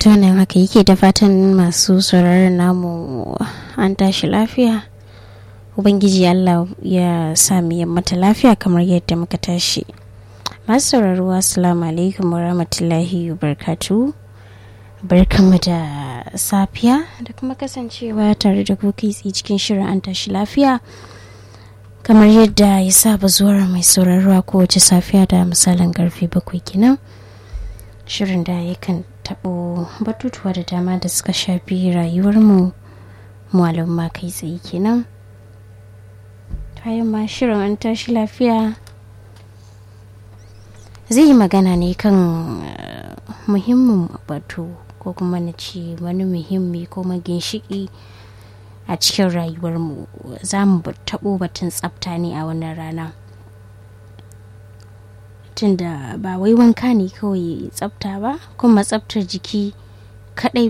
fata wannan haka yake da fatan masu sauraron namu an tashi lafiya ubangiji allah ya sami mata lafiya kamar yadda muka tashi masu sauraro assalamu alaikum warahmatullahi wabarakatuh barkanmu da safiya da kuma kasancewa tare da kai cikin shirin an tashi lafiya kamar yadda ya saba zuwa mai sauraro a kowace safiya da misalin karfe bakwai kenan shirin da yakan taɓo batutuwa da dama da suka shafi rayuwarmu mu kai tsaye kenan bayan ma shirin an tashi lafiya zai yi magana ne kan muhimmin batu ko kuma na ce wani muhimmi ko maginshiki a cikin rayuwarmu za mu taɓo batun tsafta ne a wannan rana tunda ba wai wanka ne kawai tsafta ba kuma tsaftar jiki kadai